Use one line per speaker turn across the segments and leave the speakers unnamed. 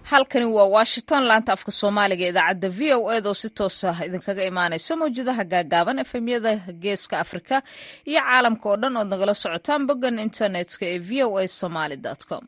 halkani waa washington laanta afka soomaaliga idaacadda v o ed oo si toos ah idinkaga imaanaysa mawjadaha gaagaaban efemyada geeska afrika iyo caalamka oo dhan ood nagala socotaan boggan internetka ee v o a somaly com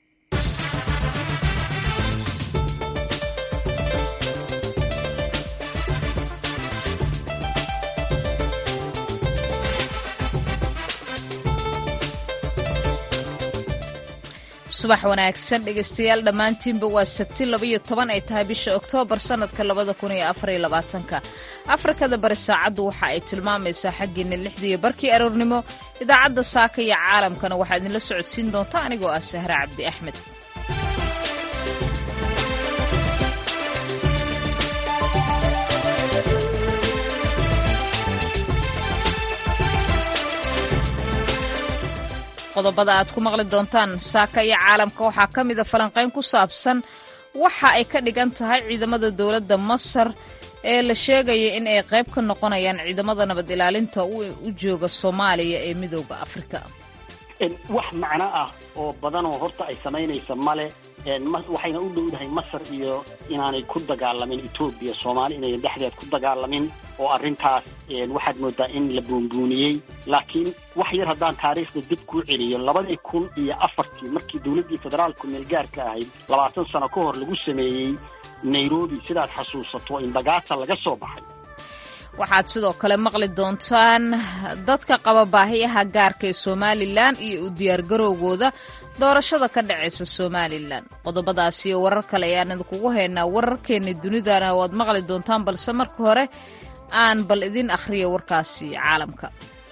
subax wanaagsan dhegeystayaal dhammaantiinba waa sabti labaiyo toban ay tahay bisha oktoobar sannadka labada kun iyo afariyo labaatanka afrikada bari saacaddu waxa ay tilmaamaysaa xaggiina lixdiiyo barkii aroornimo idaacadda saaka iyo caalamkana waxaa idinla socodsiin doonta anigoo ah sahre cabdi axmed qodobada aad ku maqli doontaan saaka iyo caalamka waxaa ka mida falanqayn ku saabsan waxa ay ka dhigan tahay ciidamada dowladda masar ee la sheegaya in ay qayb ka noqonayaan ciidamada nabad ilaalinta u jooga soomaaliya ee midooda afrika
wax macno ah oo badanoo horta ay samaynaysa male waxayna u dhowdahay masar iyo inaanay ku dagaalamin etoobiya soomaali inayan dhexdeed ku dagaalamin oo arrintaas waxaad moodaa in la buunbuuniyey laakiin wax yar haddaan taariikhda dib kuu celiyo labadii kun iyo afartii markii dowladdii federaalku meelgaarka ahayd labaatan sano ka hor lagu sameeyey nairobi sidaad xasuusato in bagaasa laga soo baxay
waxaad sidoo kale maqli doontaan dadka qaba baahiyaha gaarka ee somalilan iyo u diyaargarowgooda doorashada ka dhacaysa somalilan qodobadaas iyo warar kale ayaan idinkugu haynaa wararkeenna dunidana waad maqli doontaan balse marka hore aan bal idin akhriyo warkaasi caalamka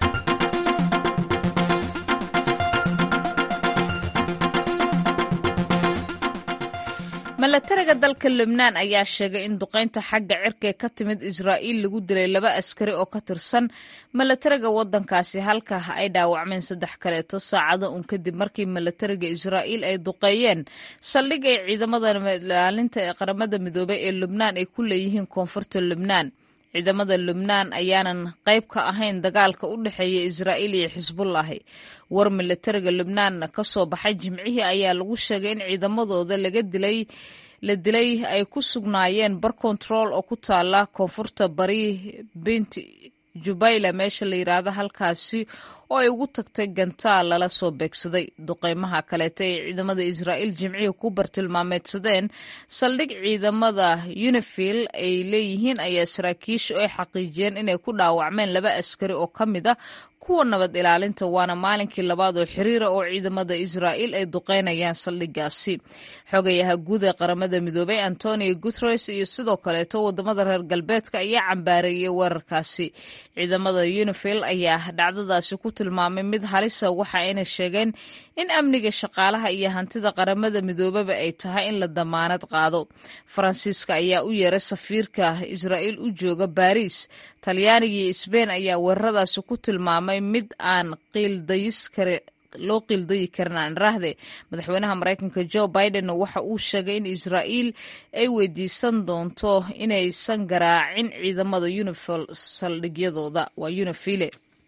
milatariga dalka lebnaan ayaa sheegay in duqaynta xagga cirka ee ka timid israa'iil lagu dilay laba askari oo ka tirsan milatariga waddankaasi halka ay dhaawacmeen saddex kaleeto saacado un kadib markii milatariga israa'iil ay duqeeyeen saldhig ay ciidamada ilaalinta ee qaramada midoobay ee lebnaan ay ku leeyihiin koonfurta lebnaan ciidamada lubnaan ayaanan qayb ka ahayn dagaalka u dhexeeya israa'iil iyo xisbullahi war milatariga lubnaan ka soo baxay jimcihii ayaa lagu sheegay in ciidamadooda laga dilay la dilay ay ku sugnaayeen bar control oo ku taala koonfurta bari bint jubayla meesha la yidhaahdo halkaasi oo ay ugu tagtay gantaal lala soo beegsaday duqeymaha kaleeta ee ciidamada israa'iil jimcihii ku bartilmaameedsadeen saldhig ciidamada unifil ay leeyihiin ayaa saraakiishu ay xaqiijiyeen inay ku dhaawacmeen laba askari oo ka mid a kuwa nabad ilaalinta waana maalinkii labaad oo xiriira oo ciidamada israa'iil ay duqeynayaan saldhigaasi xogayaha guud ee qaramada midoobay antonio guteres iyo sidoo kaleeto wadamada reer galbeedka ayaa cambaareeyey weerarkaasi ciidamada unifil ayaa dhacdadaasi ku tilmaamay mid halisa waxa ayna sheegeen in amniga shaqaalaha iyo hantida qaramada midoobaba ay tahay in la damaanad qaado faransiiska ayaa u yeeray safiirka israa'iil u jooga baariis talyaaniga iyo sbein ayaa weeraradaasi ku tilmaamay mid aan qiildayis kare loo qiildayi karin aan raahde madaxweynaha maraykanka jo biden waxa uu sheegay in israa'iil ay weydiisan doonto inaysan garaacin ciidamada unifil saldhigyadooda waa unifile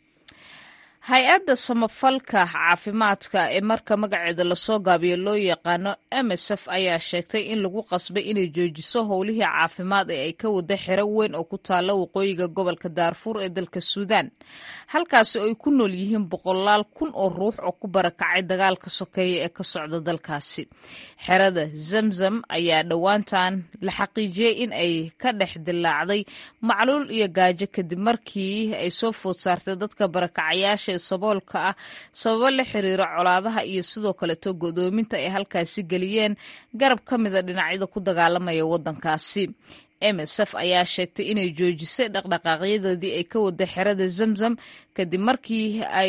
hay-adda samafalka caafimaadka ee marka magaceeda lasoo gaabiyo loo yaqaano msf ayaa sheegtay in lagu qasbay inay joojiso howlihii caafimaad ee ay ka wada xero weyn oo ku taalla waqooyiga gobolka daarfuur ee dalka suudaan halkaasi oo ay ku nool yihiin boqolaal kun oo ruux oo ku barakacay dagaalka sokeeya ee ka socda dalkaasi xerada zamzam ayaa dhowaantan la xaqiijiyey in ay ka dhex dilaacday macluul iyo gaajo kadib markii ay soo food saartay dadka barakacayaasha saboolka ah sababo la xiriira colaadaha iyo sidoo kaleto godoominta ay halkaasi geliyeen garab ka mida dhinacyada ku dagaalamaya waddankaasi msf ayaa sheegtay inay joojisay dhaqdhaqaaqyadeedii ay ka wada xerada zamzam kadib markii ay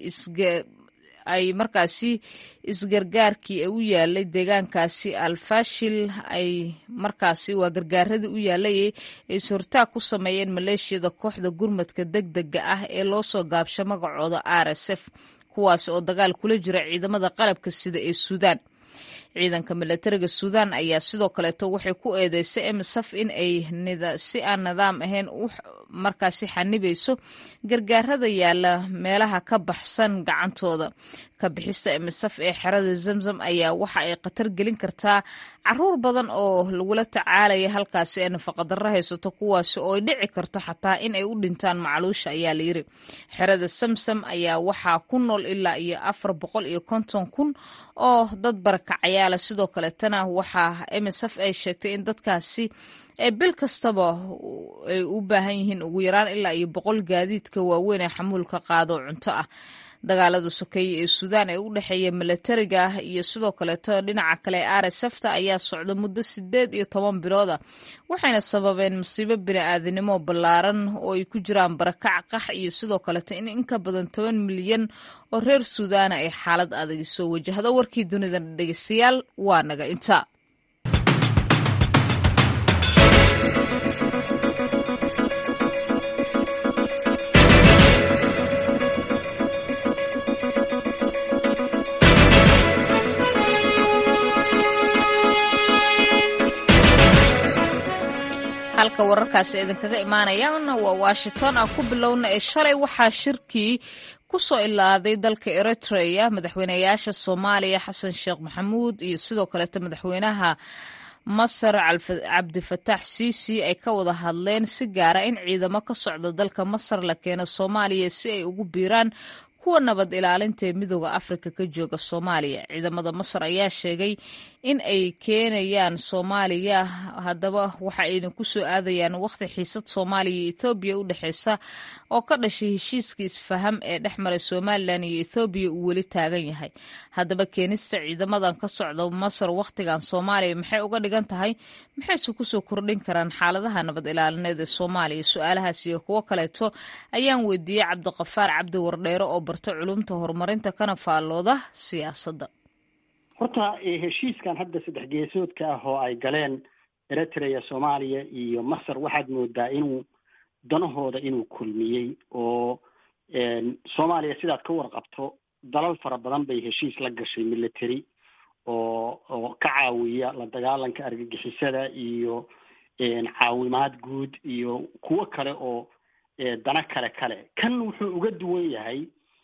ay markaasi isgargaarkii u yaalay deegaankaasi alfashil ay markaasi waa gargaaradii u yaalay ay sortaag ku sameeyeen maleeshiyada kooxda gurmadka deg dega ah ee loo soo gaabsha magacooda r s f kuwaas oo dagaal kula jira ciidamada qalabka sida ee suudaan ciidanka milatariga suudaan ayaa sidoo kaleeto waxay ku eedeysay msf in ay si aan nidaam ahayn markaasi xanibayso gargaarada yaala meelaha ka baxsan gacantooda ka bixista msf ee xerada zamzam ayaa waxa ay khatar gelin kartaa caruur badan oo lagula tacaalaya halkaasi ee nafaqadarro haysato kuwaasi oo ay dhici karto xataa in ay u dhintaan macluusha ayaa layiri xerada samsam ayaa waxaa ku nool ilaa iyo afar boqol iyo konton kun oo dad barakacayaala sidoo kaletana waxaa msf ay sheegtay in dadkaasi ee bil kastaba ay u baahan yihiin ugu yaraan ilaa iyo boqol gaadiidka waaweyn ee xamuulka qaado cunto ah dagaalada sokeeye ee suudaan ee u dhexeeya milatariga ah iyo sidoo kaleeto dhinaca kale ee rsfta ayaa socda muddo sideed iyo toban bilood ah waxayna sababeen masiibo bini-aadinimo ballaaran oo ay ku jiraan barakac qax iyo sidoo kaleeto in inka badan toban milyan oo reer suudaana ay xaalad adag soo wajahdo warkii dunida dhegeystayaal waa naga inta halka wararkaasi idinkaga imaanayana waa washington aan ku bilowna ee shalay waxaa shirkii ku soo ilaaday dalka eritrea madaxweynayaasha soomaaliya xasan sheekh maxamuud iyo sidoo kaleeto madaxweynaha masar cabdifataax siisi ay ka wada hadleen si gaara in ciidamo ka socda dalka masar la keeno soomaaliya si ay ugu biiraan kuwa nabad ilaalinta ee midooda afrika ka jooga soomaaliya ciidamada masar ayaa sheegay in ay keenayaan soomaaliya haddaba waxa ayna ku soo aadayaan wakhti xiisad soomaaliya iyo ethoobiya u dhexeysa oo ka dhashay heshiiska isfaham ee dhex maray somalilan iyo ethoobiya uu weli taagan yahay haddaba keenista ciidamadan ka socda masar wakhtigan soomaaliya maxay uga dhigan tahay maxayse kusoo kordhin karaan xaaladaha nabad ilaalineed ee soomaaliya su-aalahaas iyo kuwo kaleeto ayaan weydiiyey cabdiqafaar cabdi wardheere oo barto culumta horumarinta kana faallooda siyaasadda
horta heshiiskan hadda saddex geesoodka ah oo ay galeen eritrea soomaaliya iyo masar waxaad moodaa inuu danahooda inuu kulmiyey oo soomaaliya sidaad ka warqabto dalal fara badan bay heshiis la gashay military oo oo ka caawiya la dagaalanka argagixisada iyo caawimaad guud iyo kuwo kale oo dana kale kale kan wuxuu uga duwan yahay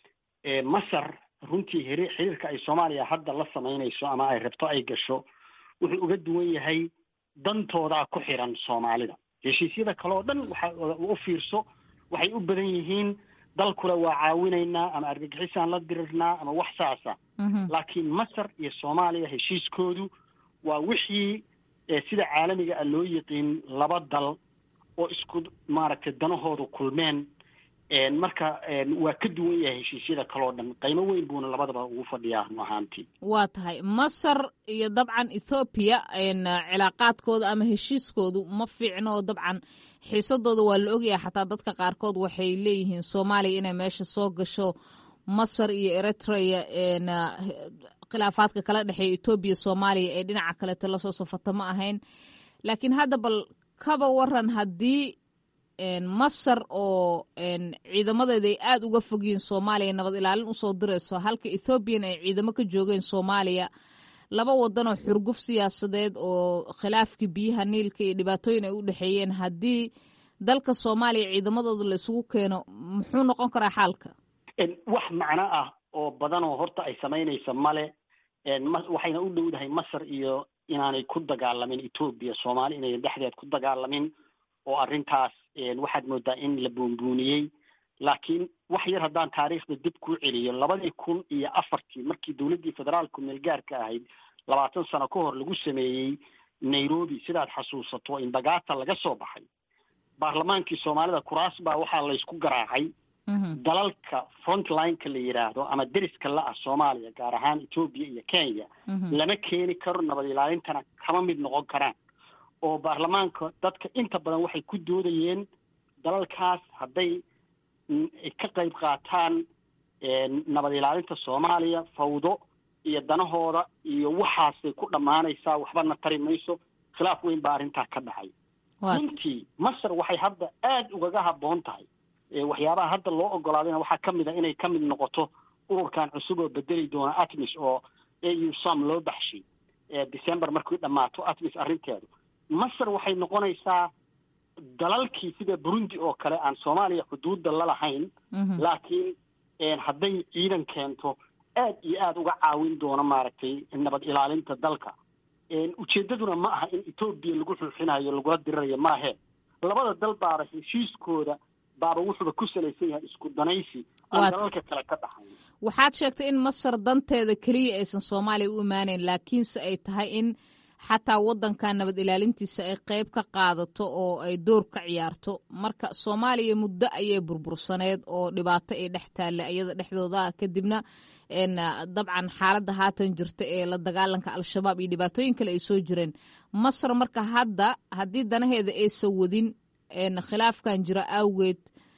masar runtii hiri xiriirka ay soomaaliya hadda la samaynayso ama ay rabto ay gasho wuxuu uga duwan yahay dantoodaa ku xiran soomaalida heshiisyada kale oo dhan waxa u fiirso waxay u badan yihiin dalkule waa caawinaynaa ama argagixisaan la dirirnaa ama wax saasa laakiin masar iyo soomaaliya heshiiskoodu waa wixii sida caalamiga ah loo yiqiin laba dal oo isku maaragtay danahoodu kulmeen marka waa ka duwan yahay heshiisyada kaleo dhan qiimo weyn buuna labadaba ugu fadhiyaa run ahaantii
waa tahay masar iyo dabcan ethoobiya cilaaqaadkooda ama heshiiskoodu ma fiicno oo dabcan xiisadooda waa la ogyahay xataa dadka qaarkood waxay leeyihiin soomaaliya inay meesha soo gasho masar iyo eritrea khilaafaadka kala dhexeeya etoobiya soomaaliya ee dhinaca kaleeto lasoo safato ma ahayn laakiin hadda bal kaba waran haddii masar oo ciidamadeeda ay aada uga fogyihiin soomaaliya nabad ilaalin usoo dirayso halka ethoobiyan ay ciidamo ka joogeen soomaaliya laba wadan oo xurguf siyaasadeed oo khilaafkii biyaha niilka iyo dhibaatooyin ay u dhexeeyeen haddii dalka soomaaliya ciidamadooda la isugu keeno muxuu noqon karaa xaalka
wax macno ah oo badan oo horta ay samaynaysa male waxayna u dhowdahay masar iyo inaanay ku dagaalamin etoobiya soomaali inayan dhexdeed ku dagaalamin oo arrintaas waxaad moodaa in la buunbuuniyey laakiin wax yar haddaan taariikhda dib kuu celiyo labadii kun iyo afartii markii dowladdii federaalku meelgaarka ahayd labaatan sano ka hor lagu sameeyey nairobi sidaad xasuusato imbagata laga soo baxay baarlamaankii soomaalida kuraas baa waxaa laysku garaacay dalalka frontlineka la yidhaahdo ama deriska la-ah soomaaliya gaar ahaan etoobiya iyo kenya lama keeni karo nabad ilaalintana kama mid noqon karaan oo baarlamaanka dadka inta badan waxay ku doodayeen dalalkaas hadday ka qayb qaataan nabad ilaalinta soomaaliya fawdo iyo danahooda iyo waxaasay ku dhammaanaysaa waxbana tari mayso khilaaf weyn baa arrintaa ka dhacay runtii masar waxay hadda aada ugaga habboon tahay waxyaabaha hadda loo ogolaadayna waxaa ka mid a inay ka mid noqoto ururkan cusub oo bedeli doona atmis oo au sam loo baxshay december markii dhammaato atmis arrinteedu masar waxay noqonaysaa dalalkii sida burundi oo kale aan soomaaliya xuduudda la lahayn laakiin hadday ciidan keento aad iyo aada uga caawin doono maaragtay nabad ilaalinta dalka ujeeddaduna ma aha in etoobiya lagu xuuxinayo lagula dirirayo maahe labada dal baaba heshiiskooda baaba wuxuuba ku salaysan yahay isku danaysi aan dalalka kale ka dhaxayn
waxaad sheegtay in masar danteeda keliya aysan soomaaliya u imaaneyn laakiinse ay tahay in xataa waddankan nabad ilaalintiisa ay qayb ka qaadato oo ay door ka ciyaarto marka soomaaliya muddo ayay burbursaneed oo dhibaato ay dhex taalla iyada dhexdooda kadibna dabcan xaaladda haatan jirta ee la dagaalanka al-shabaab iyo dhibaatooyin kale ay soo jireen masar marka hadda haddii danaheeda aysan wadin khilaafkan jira awgeed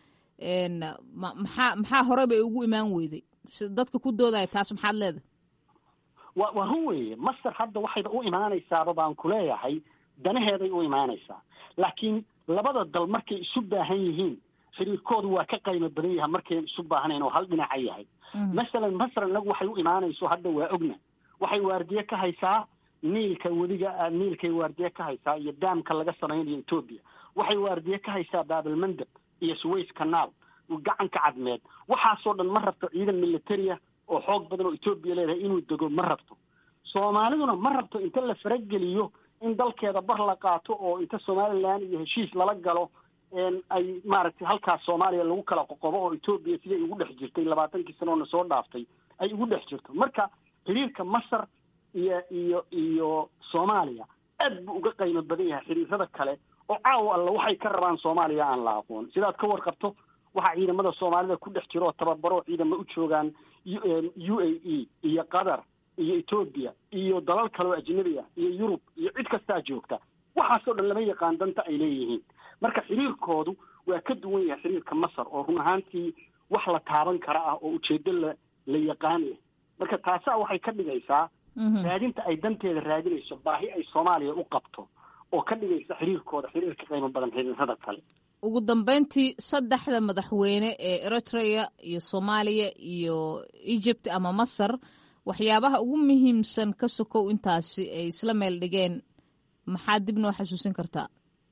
maxaa maxaa hore bay ugu imaan weyday dadka ku doodaya taas maxaad leedahay
wa waa run weeye masar hadda waxayba u imaanaysaaba baan ku leeyahay danaheeday u imaanaysaa laakiin labada dal markay isu baahan yihiin xiriirkoodu waa ka qaymo badan yahay markay isu baahnayn oo hal dhinaca yahay masalan masar inagu waxay u imaanayso hadda waa ogna waxay waardiye ka haysaa niilka wediga niilkay waardiye ka haysaa iyo daamka laga samaynayo etoobiya waxay waardiye ka haysaa baabalmandab iyo suways canaal gacanka cadmeed waxaasoo dhan ma rabto ciidan militaria oo xoog badan oo etoobiya leedahay inuu dego ma rabto soomaaliduna ma rabto inta la farageliyo in dalkeeda bar la qaato oo inta somalilan iyo heshiis lala galo ay maaragtay halkaas soomaaliya lagu kala qoqobo oo etoobiya siday ugu dhex jirtay labaatankii sanoona soo dhaaftay ay ugu dhex jirto marka xiriirka masar iyo iyo iyo soomaaliya aad buu uga qaymo badan yahay xiriirada kale oo caawa alla waxay ka rabaan soomaaliya aan la aqoon sidaad ka warqabto waxaa ciidamada soomaalida ku dhex jiro oo tababaro ciidamo u joogaan u a e iyo qatar iyo etoobiya iyo dalal kale oo ajnabi ah iyo yurub iyo cid kastaa joogta waxaasoo dhan lama yaqaan danta ay leeyihiin marka xiriirkoodu waa ka duwan yahay xiriirka masar oo run ahaantii wax la taaban kara ah oo ujeedo la la yaqaan leh marka taasaa waxay ka dhigaysaa raadinta ay danteeda raadinayso baahi ay soomaaliya u qabto oo ka dhigaysa xiriirkooda xiriirka qiimo badan xiriirada kale
ugu dambeyntii saddexda madaxweyne ee eritrea iyo soomaaliya iyo egypt ama masar waxyaabaha ugu muhiimsan ka sokow intaasi ay isla meel dhigeen maxaa dib noo xasuusin kartaa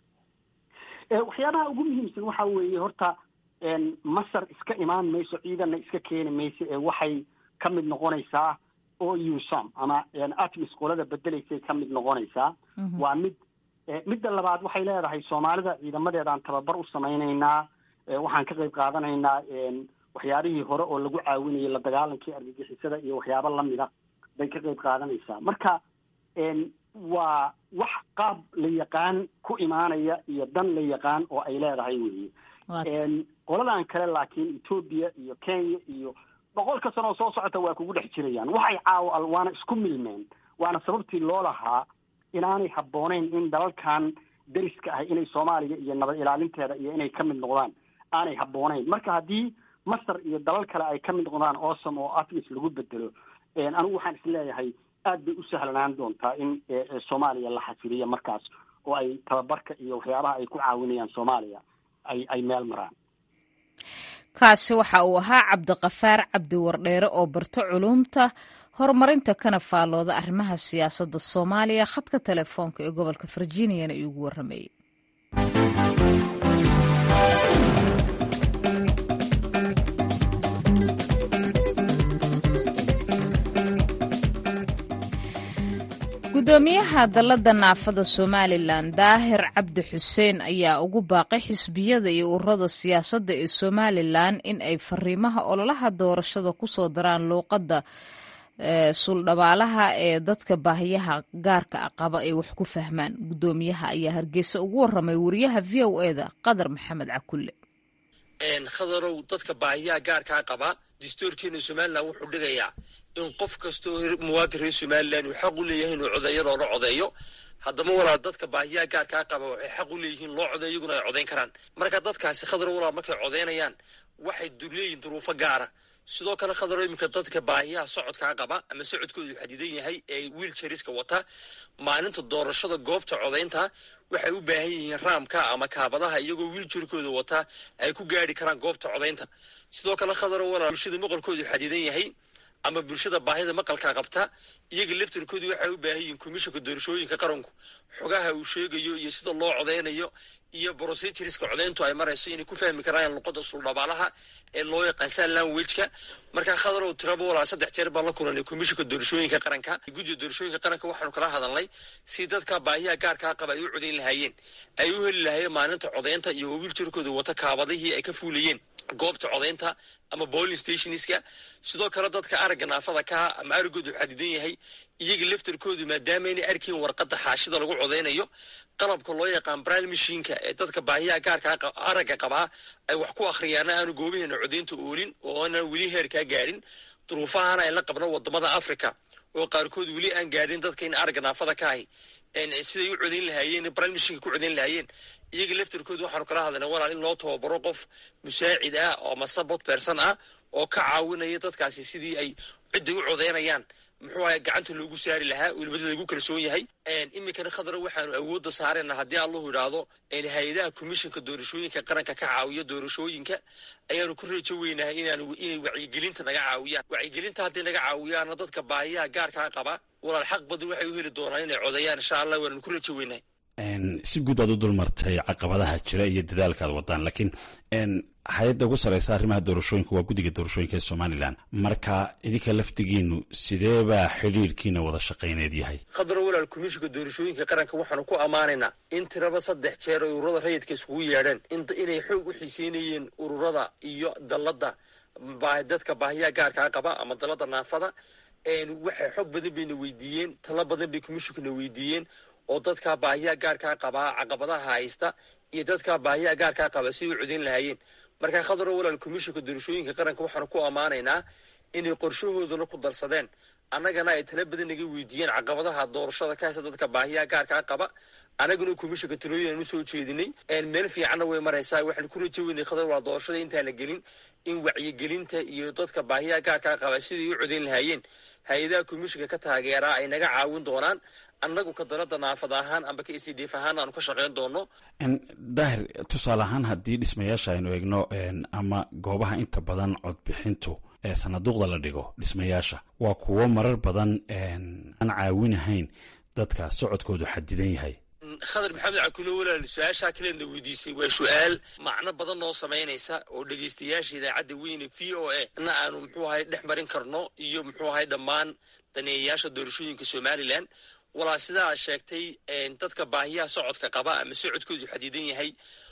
waxyaabaha ugu muhiimsan waxa weeye horta masar iska imaan mayso ciidanna iska keeni mayso ee waxay ka mid noqonaysaa o usam ama atmis qolada bedelaysay ka mid noqonaysaa waa mid midda labaad waxay leedahay soomaalida ciidamadeedaan tababar u samaynaynaa waxaan ka qayb qaadanaynaa waxyaabihii hore oo lagu caawinayay la dagaalankii argagixisada iyo waxyaabo lamida bay ka qayb qaadanaysaa marka waa wax qaab la yaqaan ku imaanaya iyo dan la yaqaan oo ay leedahay weeye qoladan kale laakiin etoobiya iyo kenya iyo boqolka sano oo soo socota waa kugu dhex jirayaan waxay caawa waana isku milmeen waana sababtii loo lahaa inaanay habbooneyn in dalalkan deriska ah inay soomaaliya iyo nabad ilaalinteeda iyo inay ka mid noqdaan aanay habbooneyn marka haddii masar iyo dalal kale ay ka mid noqdaan awesome oo atmis lagu bedelo anigu waxaan is leeyahay aad bay u sahlanaan doontaa in soomaaliya la xasiliyo markaas oo ay tababarka iyo waxyaabaha ay ku caawinayaan soomaaliya ay ay meel maraan
kaasi waxa uu ahaa cabdiqafaar cabdi wardheere oo barto culuumta horumarinta kana faallooda arrimaha siyaasadda soomaaliya khadka telefoonka ee gobolka virginiana iugu warramayey gudoomiyaha dalladda naafada somalilan daahir cabdi xuseen ayaa ugu baaqay xisbiyada iyo ururada siyaasadda ee somalilan in ay fariimaha ololaha doorashada ku soo daraan luuqadda suuldhabaalaha ee dadka baahiyaha gaarka a qaba ay wax ku fahmaan gudoomiyaha ayaa hargeysa ugu waramay wariyaha v o eda qadar maxamed cakulle
khadarow dadka baahiyaha gaarkaa qaba dastuurkeena somalilan wuxuu dhigayaa in qof kastoo muwaadin reer somalilan uu xaq u leeyahay inuu codeeyo loola codeeyo haddama walaa dadka baahiyaha gaarkaa qaba waxay xaq u leeyihiin loo codeeyo iyaguna ay codayn karaan marka dadkaasi khadarow walaa markay codeynayaan waxay leeyihin duruufo gaara sidoo kale khadarow iminka dadka baahiyaha socodkaa qaba ama socodkoodu xadidan yahay ee wiilchariska wata maalinta doorashada goobta codaynta waxay u baahan yihiin raamka ama kaabadaha iyagoo wiiljarkooda wata ay ku gaari karaan goobta codaynta sidoo kale khadarow walaa bulshada maqalkoodu xadidan yahay ama bulshada baahida maqalkaa qabta iyaga laftarkoodu waxay u baahan yihiin komishanka doorashooyinka qaranku xogaha uu sheegayo iyo sida loo codeynayo iyo procedureska codeyntu ay marayso inay ku fahmi karaan luqada suldhabaalaha ee loo yaqaan sign languageka markaa khadarow tiraba walaa saddex jeer baan la kulanay komishanka doorashooyinka qaranka guddiga doorashooyinka qaranka waxaanu kala hadalnay si dadka baahiyaha gaarkaa qaba ay u codeyn lahaayeen ay u heli lahaayeen maalinta codeynta iyo wiiljarkooda wata kaabadihii ay ka fuulayeen goobta codeynta ama bowling stationska sidoo kale dadka aragga naafada kaha ama aragoodu xadidan yahay iyaga laftarkoodu maadaama inay arkiin warqadda xaashida lagu codeynayo qalabka loo yaqaan bril mashinka ee dadka baahiyaha gaarkaa aragga qabaa ay wax ku akhriyaana aanu goobaheena codeynta oolin oo aanan weli heerkaa gaadhin duruufahana ay la qabno wadamada africa oo qaarkood weli aan gaadhin dadka in aragga naafada ka ahi siday u codeyn lahaayeen bril mashinka ku codeyn lahaayeen iyaga laftarkoodu waxaanu kala hadlayna walaal in loo tababaro qof musaacid ah oo ama support person ah oo ka caawinaya dadkaasi sidii ay cidday u codeynayaan muxuu ahay gacanta loogu saari lahaa welibada lagu kalsoon yahay iminkana khadra waxaanu awoodda saarayna haddii allahu idhaahdo hay-adaha commissionka doorashooyinka qaranka ka caawiya doorashooyinka ayaanu ku reejo weynahay inaanu inay wacyigelinta naga caawiyaan wacyigelinta hadday naga caawiyaana dadka baahiyaha gaarkaa qaba walaal xaq badan waxay u heli doonaan inay codeeyaan insha allah waananu ku reejo weynahay
si guud aad u dulmartay caqabadaha jira iyo dadaalka ad wadaan laakiin hay-adda ugu sareysa arrimaha doorashooyinka waa guddiga doorashooyinka ee somalilan marka idinka laftigiinu sideebaa xidhiirkiina wada shaqayneed yahay
khadro walaal komishinka doorashooyinka qaranka waxaanu ku ammaanaynaa in tiraba saddex jeer ay ururada rayidka iskugu yeedheen inay xoog u xiiseynayeen ururada iyo dalladda dadka baahiyaha gaarkaa qaba ama dalladda naafada waxay xoog badan bayna weydiiyeen talo badan bay commishinkuna weydiiyeen oo dadkaa baahiyaha gaarkaa qabaa caqabadaha haysta iyo dadkaa baahiyaha gaarkaa qaba si u codeyn lahaayeen markaa khadaro walaal komishinka doorashooyinka qaranka waxaanu ku ammaanaynaa inay qorshahoodana ku darsadeen annagana ay tala badan naga weydiiyeen caqabadaha doorashada ka haysta dadka baahiyaha gaarkaa qaba annaguna komishinka talooyin usoo jeedinay meel fiicanna way maraysaa waxaan ku rajo weynay khadar walaal doorashada intaan la gelin in wacyigelinta iyo dadka baahiyaha gaarkaa qaba siday u codeyn lahaayeen hay-adaha komishinka ka taageeraa ay naga caawin doonaan annagu ka dalada naafad ahaan amba ka e c d f ahaan aanu ka shaqayn doono
daahir tusaale ahaan haddii dhismayaasha aynu eegno ama goobaha inta badan codbixintu ee sanaduuqda la dhigo dhismayaasha waa kuwo marar badan aan caawinahayn dadka socodkoodu xadidan yahay
khadar maxamed cakulo walaal su-aashaa kaleedna weydiisay waa su-aal macno badan noo samaynaysa oo dhegaystayaasha idaacadda weyne v o a na aanu muxuu ahay dhex marin karno iyo muxuu ahay dhammaan daneeyayaasha doorashooyinka somalilan walaa sidaa sheegtay dadka baahiyaha socodka qaba ama socodkoodu xadidan yahay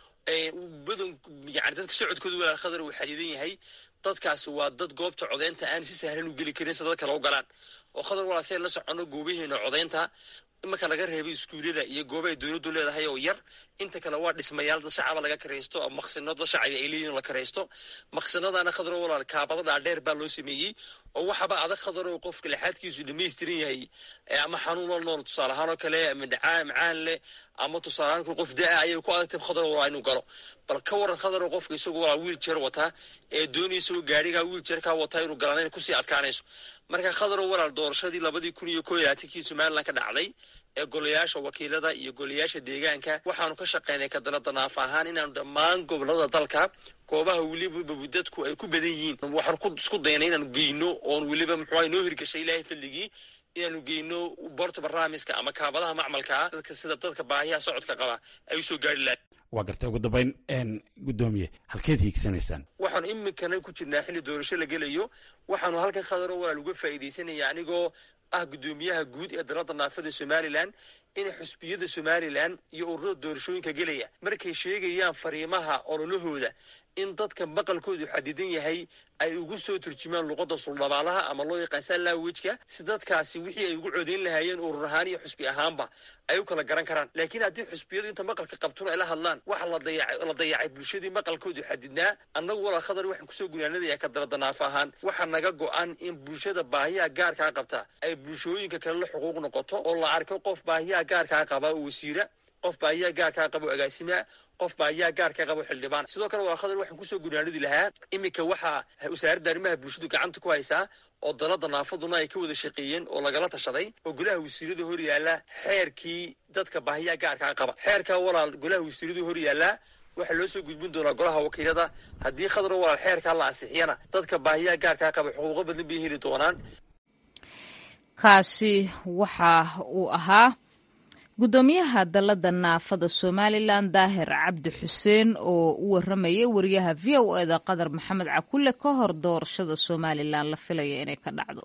badan yani dadka socodkooda walaal khadar uu xadidan yahay dadkaasi waa dad goobta codeynta aan si sahlan u geli karin si dad kale u galaan oo khadar walaa si ay la soconno goobaheena codeynta imarka laga reebay iskuullada iyo goobahay dowladdu leedahay oo yar inta kale waa dhismayaal dad shacaba laga karaysto oo maqsinad dad shacaba ay leeyihin la karaysto maqsinadana khadro walaal kaabada dhaadheer baa loo sameeyey oo waxaba adag khadaro qofka lexaadkiisu dhamaystiran yahay ama xanuun la nool tusaale ahaan oo kale ama dhacaa macaan leh ama tusaale ahaan qof da-a ayay ku adagtay khadar walaa inuu galo bal ka waran khadaro qofka isagu walaa wiil jeer wataa ee doonaya isagoo gaarigaa wiil jeerkaa wataa inuu galaan inay kusii adkaanayso marka khadaro walaal doorashadii labadii kun iyo koo iyo labaatankii somalilan ka dhacday ee golayaasha wakiilada iyo golayaasha deegaanka waxaanu ka shaqaynay ka dalada naaf ahaan inaanu dhammaan gobolada dalka goobaha weliba dadku ay ku badan yihiin waxaan ku isku daynay inaanu geyno oon weliba muxuuha noo hirgashay ilaahay fadligii inaanu geyno borta barnaamijka ama kaabadaha macmalkaa dadka sida dadka baahiyaha socodka qaba ay usoo gaari lahay
waa gartay ugu dambayn guddoomiye halkeed hiigsanaysaan
waxaanu iminkana ku jirnaa xilli doorasho la gelayo waxaanu halkan khadaro walaal uga faa'iidaysanaya anigoo ah guddoomiyaha guud ee dalada naafada somalilan inay xusbiyada somalilan iyo ururada doorashooyinka gelaya markay sheegayaan fariimaha ololahooda in dadka maqalkoodu xadidan yahay ay ugu soo turjumaan luqadda suldhabaalaha ama loo yaqaan sanlawejka si dadkaasi wixii ay ugu codeyn lahaayeen urur ahaan iyo xusbi ahaanba ay u kala garan karaan laakiin haddii xusbiyadu inta maqalka qabtuna ay la hadlaan waxa la dayacay bulshadii maqalkoodu xadidnaa annagu walaa khadar waxaan kusoo gunaanadayaa ka dalada naafo ahaan waxaa naga go-an in bulshada baahiyaha gaarkaa qabta ay bulshooyinka kale la xuquuq noqoto oo la arko qof baahiyaha gaarkaa qaba oo wasiira qof baahiyaha gaarkaa qaba oo agaasimaa qof baahiyaha gaarkaa qabo xildhibaan sidoo kale waa khadar waxaan kusoo gunaanadi lahaa iminka waxaa wasaaradda arrimaha bulshadu gacanta ku haysaa oo dalada naafaduna ay ka wada shaqeeyeen oo lagala tashaday oo golaha wasiirada hor yaalla xeerkii dadka baahiyaha gaarkaa qaba xeerkaa walaal golaha wasiiradu hor yaallaa waxaa loo soo gudbin doonaa golaha wakiilada haddii khadro walaal xeerkaa la ansixiyana dadka baahiyaha gaarkaa qaba xuquuqo badan bay heli doonaan
kaasi waxa uu ahaa guddoomiyaha dalladda naafada somalilan daahir cabdi xuseen oo u waramayay wariyaha v o eda qadar maxamed cakulle ka hor doorashada somalilan la filaya inay ka dhacdo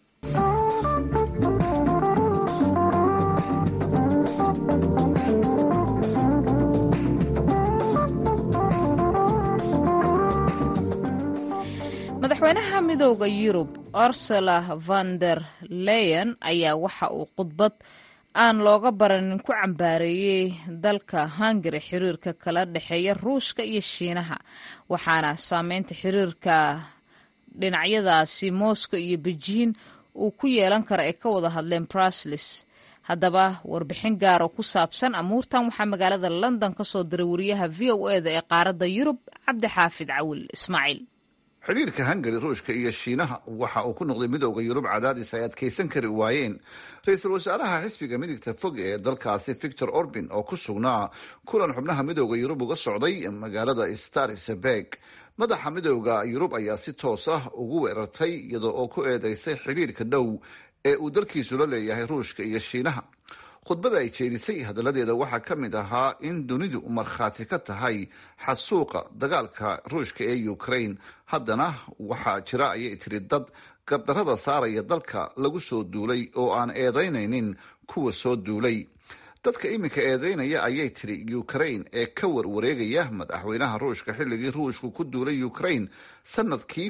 madaxweynaha midooda yurub ursula van der leyen ayaa waxa uu khudbad aan looga baranin ku cambaareeyey dalka hungari xiriirka kala dhexeeya ruushka iyo shiinaha waxaana saameynta xiriirka dhinacyadaasi moscow iyo bejiin uu ku yeelan kara ay ka wada hadleen bruslis haddaba warbixin gaar oo ku saabsan amuurtan waxaa magaalada london ka soo diray wariyaha v o eda ee qaaradda yurub cabdixaafid cawil ismaaciil
xidhiirka hungari ruushka iyo shiinaha waxa uu ku noqday midooda yurub cadaadis ay adkaysan kari waayeen ra-iisul wasaaraha xisbiga midigta fog ee dalkaasi victor orbin oo ku sugnaa kulan xubnaha midooda yurub uga socday magaalada starisberg madaxa midooda yurub ayaa si toos ah ugu weerartay iyadoo oo ku eedeysay xidhiirka dhow ee uu dalkiisu la leeyahay ruushka iyo shiinaha khudbada ay jeedisay hadaladeeda waxaa ka mid ahaa in dunidu markhaati ka tahay xasuuqa dagaalka ruushka ee ukraine haddana waxaa jira ayay tiri dad gardarada saaraya dalka lagu soo duulay oo aan eedaynaynin kuwa soo duulay dadka iminka eedeynaya ayay tiri ukraine ee ka warwareegaya madaxweynaha ruushka xilligii ruushku ku duulay ukraine sanadkii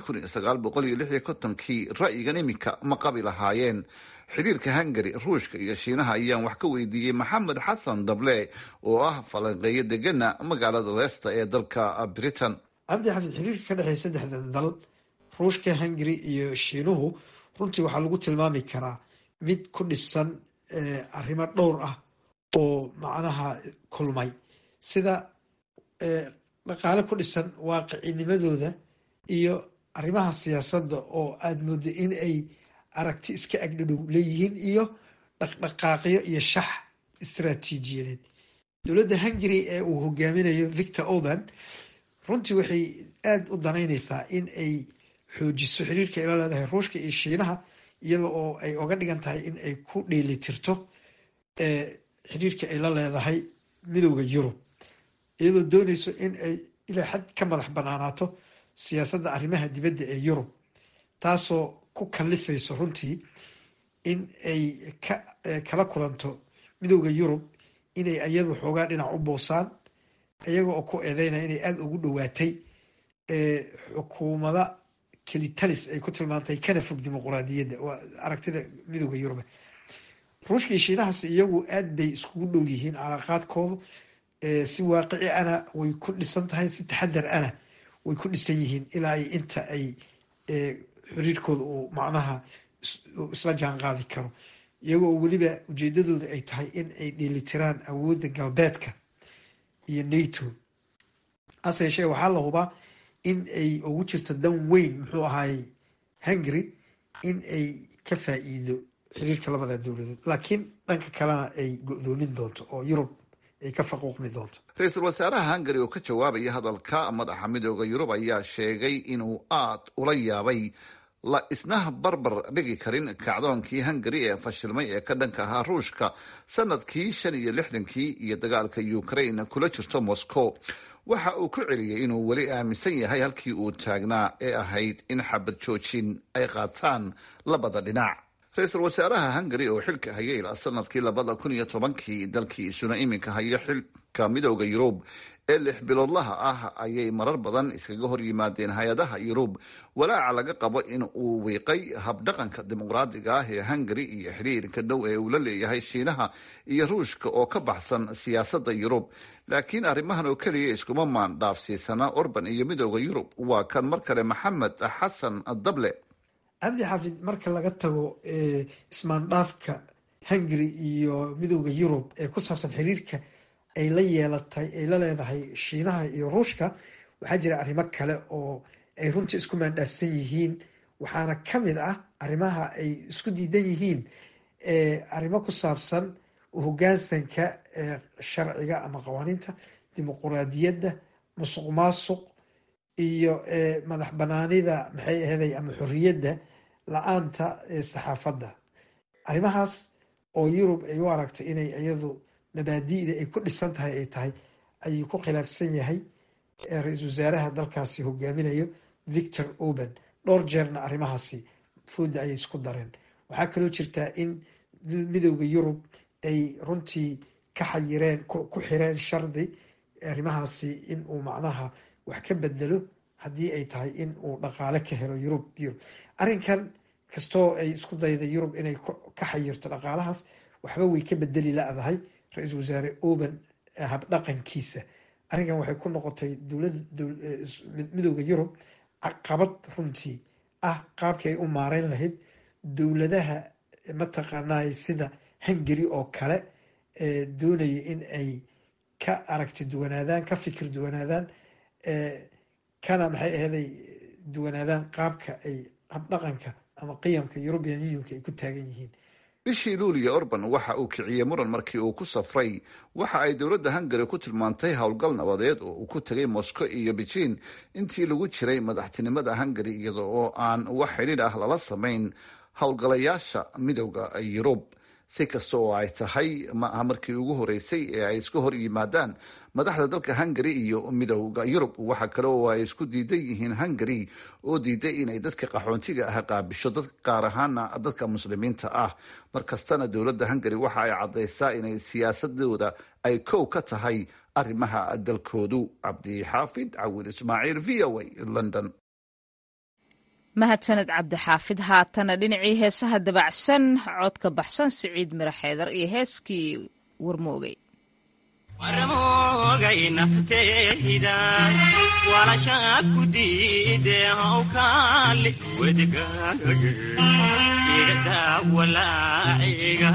kii ra'yigan iminka ma qabi lahaayeen xidhiirka hungari ruushka iyo shiinaha ayaan wax ka weydiiyey maxamed xasan dable oo ah falanqeeyo degana magaalada leesta ee dalka britain
cabdi xafid xiriirka ka dhexeeya saddexdan dal ruushka hungari iyo shiinuhu runtii waxaa lagu tilmaami karaa mid ku dhisan arrimo dhowr ah oo macnaha kulmay sida dhaqaale ku dhisan waaqicinimadooda iyo arrimaha siyaasadda oo aada moodo in ay aragti iska agdhadhow leeyihiin iyo dhaqdhaqaaqyo iyo shax istaraatiijiyadeed dowladda hungary ee uu hogaaminayo victor orban runtii waxay aada u danaynaysaa in ay xoojiso xiriirka ay la leedahay ruushka iyo shiinaha iyada oo ay oga dhigan tahay in ay ku dheelitirto xiriirka ay la leedahay midowda yurub iyadoo doonayso in ay ilaa xad ka madax banaanaato siyaasadda arrimaha dibadda ee yurub taasoo ku kallifayso runtii in ay ka kala kulanto midowda yurub inay iyadu xoogaa dhinac u boosaan iyaga oo ku eedeynaya inay aada ugu dhowaatay xukuumada kelitalis ay ku tilmaantay kana fog dimuquraadiyadda waa aragtida midowda yurub ruushka iyo shiinahaas iyagu aad bay iskugu dhow yihiin calaaqaadkoodu si waaqici ana way ku dhisan tahay si taxadar ana way ku dhisan yihiin ilaa ay inta ay xiriirkooda uu macnaha isla jaan qaadi karo iyagoo weliba ujeedadooda ay tahay in ay dheelitiraan awoodda galbeedka iyo nato hase yeeshee waxaa la hubaa in ay ugu jirto dan weyn muxuu ahaayey hungary in ay ka faa-iido xiriirka labada dowladood laakiin dhanka kalena ay go-doomin doonto oo yurub ay ka faquuqmi doonto
ra-iisul wasaaraha hungari oo ka jawaabaya hadalka madaxa midooda yurub ayaa sheegay inuu aada ula yaabay la isna barbar dhigi karin kacdoonkii hungari ee fashilmay ee ka dhanka ahaa ruushka sanadkii shan iyo lixdankii iyo dagaalka ukraine kula jirto moscow waxa uu ku celiyey inuu weli aaminsan yahay halkii uu taagnaa ee ahayd in xabad joojin ay qaataan labada dhinac ra-iisul wasaaraha hungari oo xilka hayay ilaa sanadkii labada kun iyo tobankii dalkiisuna iminka hayo xilka midooda yurub ee lix biloodlaha ah ayay marar badan iskaga hor yimaadeen hay-adaha yurub walaaca laga qabo in uu wiiqay habdhaqanka dimuqraadiga ah ee hungari iyo xiriirka dhow ee uu la leeyahay shiinaha iyo ruushka oo ka baxsan siyaasadda yurub laakiin arrimahan oo keliya iskuma maan dhaafsiisana orban iyo midooda yurub waa kan mar kale maxamed xasan dable
cabdi xafid marka laga tago ismaandhaafka hungary iyo midowda yurub ee ku saabsan xiriirka ay la yeelatay ay la leedahay shiinaha iyo ruushka waxaa jira arrimo kale oo ay runtii isku maandhaafsan yihiin waxaana ka mid ah arrimaha ay isku diidan yihiin arrimo ku saabsan hogaansanka sharciga ama qawaaniinta dimuquraadiyadda musuq maasuq iyo madax banaanida maxay aheeday ama xorriyadda la-aanta saxaafadda arrimahaas oo yurub ay u aragtay inay iyadu mabaadi'da ay ku dhisan tahay ay tahay ayuu ku khilaafsan yahay ra-iisul wasaaraha dalkaasi hogaaminayo victor oban dhowr jeerna arrimahaasi fooda ayay isku dareen waxaa kaloo jirtaa in midowda yurub ay runtii ka xayireen ku xireen shardi arrimahaasi in uu macnaha wax ka bedelo haddii ay tahay in uu dhaqaale ka helo yurub yurub arrinkan kastoo ay isku dayda yurub inay ka xayirto dhaqaalahaas waxba way ka bedeli la-dahay ra-iisul wasaare oban habdhaqankiisa arrinkan waxay ku noqotay dowlada midowda yurub caqabad runtii ah qaabkii ay u maareyn lahayd dowladaha mataqaanay sida hungary oo kale doonaya in ay ka aragti duwanaadaan ka fikir duwanaadaan kana maxay aheeday duwanaadaan qaabka ay habdhaqanka ama qiyamka european unionka ay ku taagan yihiin
bishii luuliya orban waxa uu kiciyey muran markii uu ku safray waxa ay dowladda hungari ku tilmaantay howlgal nabadeed oo uu ku tegay moscow iyo beijing intii lagu jiray madaxtinimada hungari iyada oo aan wax xidhiidh ah lala samayn howlgalayaasha midowda yurub si kasta oo ay tahay ma aha markii ugu horeysay ee ay iska hor yimaadaan madaxda dalka hungari iyo midowda yurub waxa kale oo ay isku diidan yihiin hungari oo diiday inay dadka qaxoontiga ah qaabisho dad qaar ahaana dadka muslimiinta ah markastana dowladda hungari waxa ay caddaysaa inay siyaasadooda ay kow ka tahay arrimaha dalkoodu cabdixaafid cawil ismaaciil v o a london
mahadsaned cabdixaafid haatana dhinacii heesaha dabacsan codka baxsan siciid miro xeedar iyo heeskii warmoogay
warmoogay nafteyda walashaa ku diide hawkaali wedgaage igadaa walaaciga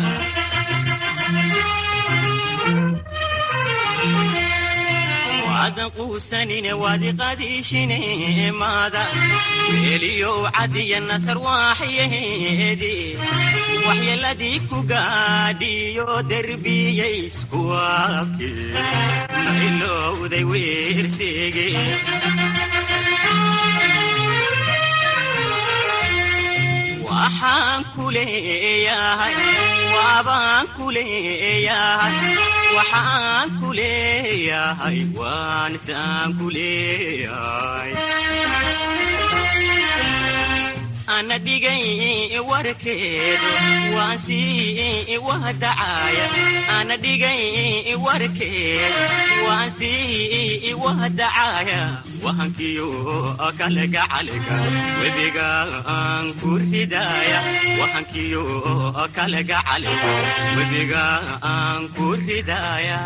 waadan quusanine waadiqadiishine maada weeliyow cadiya nasar waaxyaheedi waxyeeladii ku gaadhiyo derbiyaysku waabke mailowday weersege waxaan ku leeyahay waabaan ku leeyahay waxaan ku leeyahay waanisaan ku leeyahay ana dhigay warkeedu waan sii wahdacaya ana dhigay warkeedu waan sii wahdacaya wahankiyo kale gacaliga webiga aan ku ridaya wahankiyo kale gacaliga webiga aan ku ridaya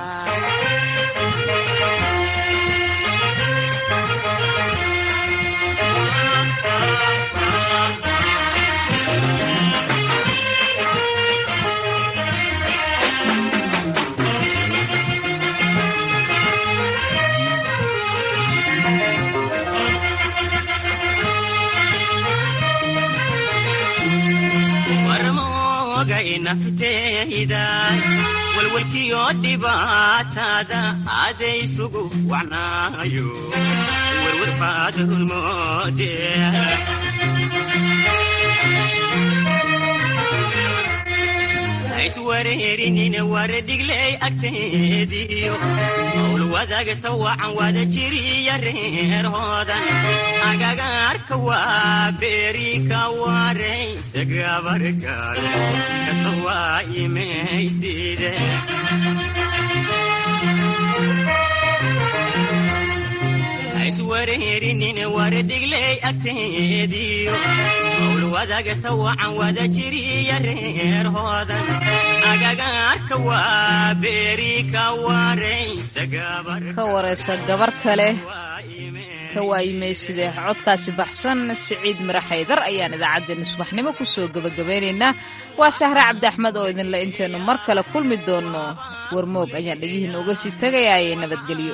nafteyda walwalkiyo dhibaatada adaysugu wacnaayo werwer baad rulmoode iswareerinine waredhigley agteediyo howl wadagta wacan wada jiriya reerhoodan agagaarka waa beeri ka waraysa gabargaal kasa waa imayside iswareerinine waredhigley agteediyo howl wadagta wacan wada jiriya reerhoodan agagaarka waa beeri ka waraysa
ka waraysa gabar kale ka waayimayside codkaasi baxsan siciid miro xaydar ayaan idaacaddeenna subaxnimo ku soo gebagabeynaynaa waa sahre cabdi axmed oo idinle intaynu mar kale kulmi doonno warmoog ayaan dhegihiinna uga sii tegayaaye nabadgelyo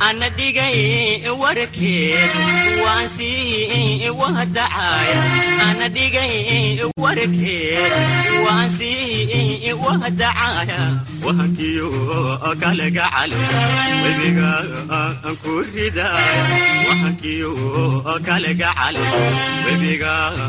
ana dhigay warkeed waan sii wahdacaaya ana dhigay warkeed waan sii wahdacaaya wahankiyo kale gacale webiga aan ku ridaaya wahankiyo kale gacale webiga